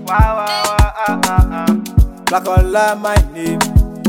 Wow, wow, wow, ah, ah, ah. Black Ola, my name.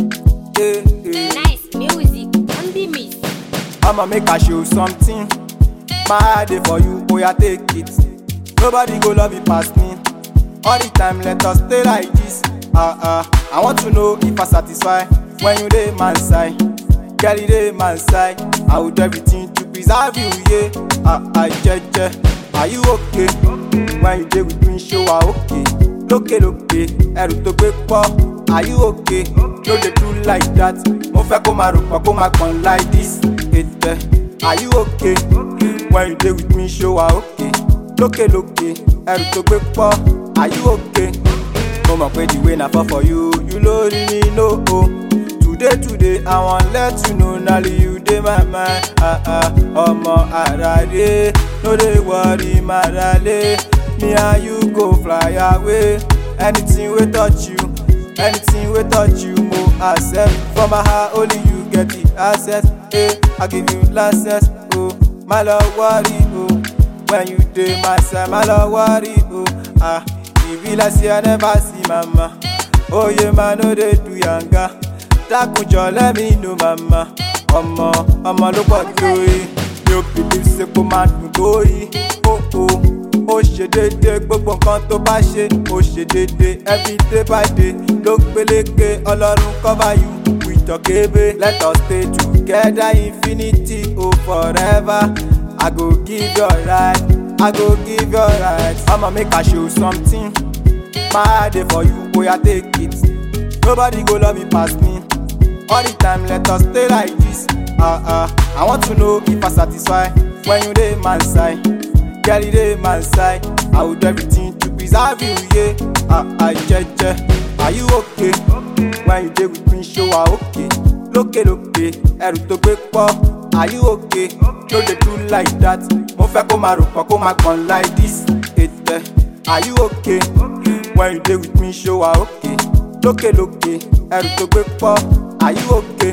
Eh, eh. Nice music on the mix. I'ma make I show something. My heart dey for you, oh yeah, take it. Nobody go love you past me. All the time, let us stay like this. Ah ah, I want to know if I satisfy when you dey man side. Girl, you dey man side. I will do everything to preserve you, yeah. Ah ah, jeje, are you okay? When you dey with me, show ah okay. Lókè lókè, ẹrù tó gbé pọ̀. Are you okay? No dey do like that. Mo fẹ́ kó máa rò pọ̀ kó máa gbọ̀n like this. Ètè, are you okay? When you dey with me, show ah okay. Lókè lókè, ẹrù tó gbé pọ̀. Are you okay? Mo mọ̀ pé the way na fall for you, you no really know o. Today today, I wan let you know na only you dey my mind. Ah ah, ọmọ àràlé, no dey worry màràlé. Me and you go fly away. Anything wey touch you, anything wey touch you, mo accept. For my heart, only you get the access. Eh, I give you license. Oh, my love worry. Oh, when you dey my side, my love worry. Oh, ah, e be like say I never see mama. Oh yeah, man, no dey do yanga. Dákunjọ let me know mama. Ọmọ ọmọ ló pọ̀ tó yìí. Mi ò believe say kó máa dùn tó yìí. Ó ó ó ṣe déédéé gbogbo nǹkan tó bá ṣe. Ó ṣe déédéé every day by day. Ló gbélékè ọlọ́run cover you with your kébé. Let us stay together infinity oh forever. I go give your right, I go give your right. I'ma make I show something. My heart dey for you, boy, I take it. Nobody go love you pass me. All the time, let us stay like this. Ah ah, I want to know if I satisfy when you dey man side. Girl, you dey man side. I will do everything to preserve you, yeah. Ah ah, jeje, are you okay? When you dey with me, show ah okay. Lókè lókè, ẹrù tó gbé pọ̀. Are you okay? No dey do like that. Mo fẹ́ kó máa rò pọ̀ kó máa gbọ̀n like this. Ètè, are you okay? When you dey with me, show ah okay. Lókè lókè, ẹrù tó gbé pọ̀. Are you okay?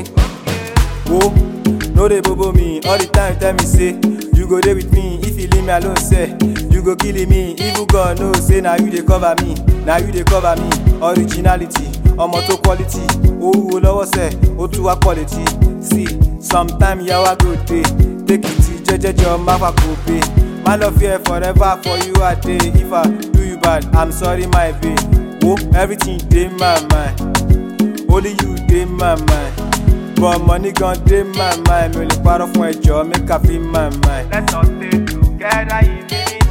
Wo, no dey bobo me all the time tell me say you go dey with me if you leave me alone sef. You go kill me even God know say na you dey cover me, na you dey cover me. Originality, ọmọ tó quality, ó wúwo lọ́wọ́ sẹ̀, ó tún wá quality. See, sometime yawa go dey, take it jẹ́jẹ́jẹ́ má fà kó pay. My love here forever for you I dey. If I do you bad, I'm sorry my babe. Wo, everything dey my mind. Only you dey my mind. But money gon dey my mind. Mi ò lè parọ́ fún ẹjọ́, make I feel my mind. Let us stay together infinity.